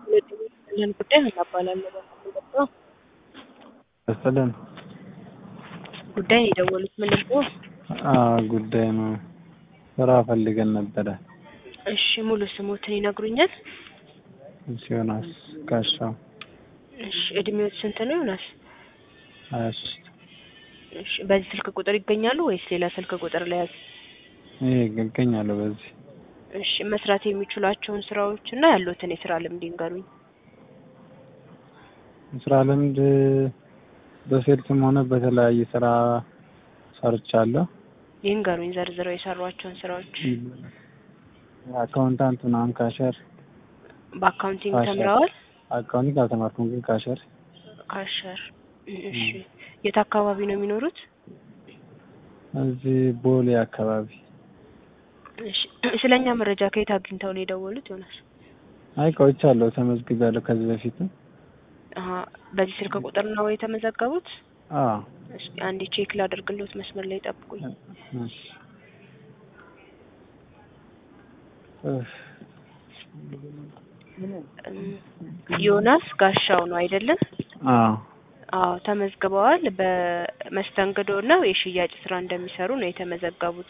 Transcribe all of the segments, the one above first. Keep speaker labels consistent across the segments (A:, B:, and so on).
A: ይህን ጉዳይ ምን እባላለሁ በማለት የገባው
B: መሰለን
A: ጉዳይ ነው የደወሉት ምን ልርዳዎ?
B: ጉዳይ ነው። ስራ ፈልገን ነበረ።
A: እሺ ሙሉ ስሞትን ይነግሩኛል?
B: ዮናስ ጋሻው
A: እሺ እድሜዎት ስንት ነው ዮናስ?
B: ሀያ ሶስት
A: እሺ በዚህ ስልክ ቁጥር ይገኛሉ ወይስ ሌላ ስልክ ቁጥር ለያዝ?
B: ይሄ እገኛለሁ በዚህ
A: እሺ መስራት የሚችሏቸውን ስራዎች እና ያሉትን የስራ ልምድ ይንገሩኝ።
B: ስራ ልምድ በሴልስም ሆነ በተለያየ ስራ ሰርቻለሁ።
A: ይንገሩኝ ዘርዝረው የሰሯቸውን ስራዎች።
B: አካውንታንት ምናምን ካሸር
A: በአካውንቲንግ
B: ካሸር።
A: ተምረዋል?
B: አካውንቲንግ አልተማርኩም ግን ካሸር
A: ካሸር። እሺ የት አካባቢ ነው የሚኖሩት?
B: እዚህ ቦሌ አካባቢ።
A: እሺ ስለኛ መረጃ ከየት አግኝተው ነው የደወሉት ዮናስ?
B: አይ ቆይቻለሁ፣ ተመዝግቤያለሁ ከዚህ በፊትም።
A: አሀ በዚህ ስልክ ቁጥር ነው የተመዘገቡት?
B: አዎ
A: እስኪ አንዴ ቼክ ላደርግልዎት መስመር ላይ ጠብቁኝ።
B: እሺ። እፍ፣
A: እም፣ ዮናስ ጋሻው ነው አይደለም?
B: አዎ
A: አዎ ተመዝግበዋል። በመስተንግዶ እና የሽያጭ ስራ እንደሚሰሩ ነው የተመዘገቡት።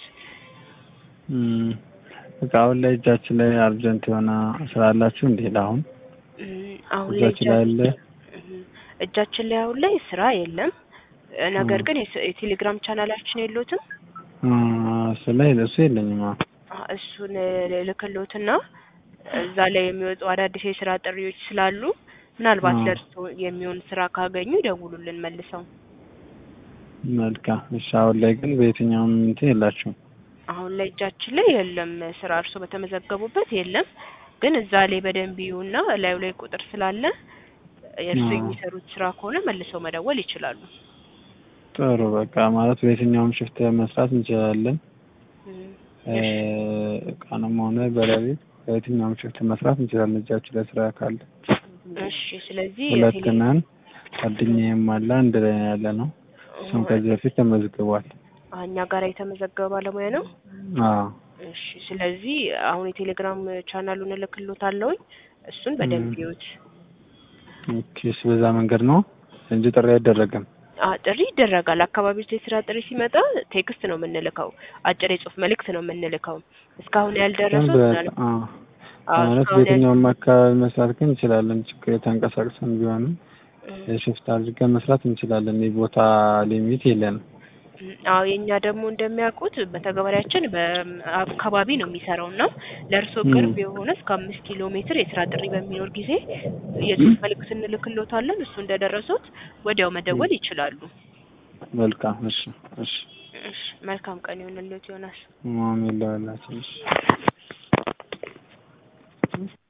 B: እም፣ በቃ አሁን ላይ እጃችን ላይ አርጀንት የሆነ ስራ አላችሁ እንዴ? ለአሁን
A: እም፣ አሁን ላይ
B: እጃችን ላይ አለ?
A: እም፣ እጃችን ላይ አሁን ላይ ስራ የለም። እ፣ ነገር ግን የስ- የቴሌግራም ቻናላችን የሎትም?
B: እሱ ላይ እሱ የለኝም። አዎ
A: አ፣ እሱን ልክሎትና እዛ ላይ የሚወጡ አዳዲስ የስራ ጥሪዎች ስላሉ ምናልባት
B: አዎ።
A: ለእርስዎ የሚሆን ስራ ካገኙ ይደውሉልን መልሰው።
B: መልካም። እሺ አሁን ላይ ግን በየትኛውም እንትን የላችሁም?
A: አሁን ላይ እጃችን ላይ የለም ስራ፣ እርስዎ በተመዘገቡበት የለም። ግን እዛ ላይ በደንብ ይዩና ላዩ ላይ ቁጥር ስላለ የእርስዎ
B: አዎ።
A: የሚሰሩት ስራ ከሆነ መልሰው መደወል ይችላሉ።
B: ጥሩ በቃ ማለት በየትኛውም ሽፍት መስራት እንችላለን።
A: እም፣
B: እ፣ ቀንም ሆነ በሌሊት በየትኛውም ሽፍት መስራት እንችላለን እጃችን ላይ ስራ ካለ።
A: እሺ ስለዚህ
B: ሁለት
A: የቴሌ-
B: ነን። ጓደኛዬም አለ አንድ ላይ ነው ያለ ነው። እሱም ከዚህ በፊት ተመዝግቧል።
A: አ፣ እኛ ጋር የተመዘገበ ባለሙያ ነው።
B: አዎ
A: እሺ ስለዚህ አሁን የቴሌግራም ቻናሉን እልክልዎታለሁኝ እሱን በደንብ
B: እም።
A: ይዩት።
B: ኦኬ። እሺ በዛ መንገድ ነው እንጂ ጥሪ አይደረግም።
A: አ ጥሪ ይደረጋል። አካባቢ ውስጥ የስራ ጥሪ ሲመጣ ቴክስት ነው የምንልከው፣ አጭር የጽሁፍ መልእክት ነው የምንልከው። እስካሁን
B: ግን
A: ያልደረሱት
B: በ-
A: ምናልባት
B: አዎ
A: አዎ፣
B: ማለት
A: እስካሁን ያል-
B: በየትኛውም አካባቢ መስራት ግን እንችላለን። ችግር የተንቀሳቅሰን ቢሆንም
A: እም፣
B: የሽፍት አድርገን መስራት እንችላለን። የቦታ ሊሚት የለንም።
A: እም፣ አዎ የእኛ ደግሞ እንደሚያውቁት በተግባሪያችን በአካባቢ ነው የሚሰራው እና ለእርስዎ
B: እም።
A: ቅርብ የሆነ እስከ አምስት ኪሎ ሜትር የስራ ጥሪ በሚኖር ጊዜ የጽሁፍ መልእክት እንልክልዎታለን። እሱ እንደደረሱት ወዲያው መደወል ይችላሉ።
B: መልካም። እሺ እሺ።
A: እሺ መልካም ቀን ይሁንልዎት ዮናስ።
B: ማሜ ለዋላችን እሺ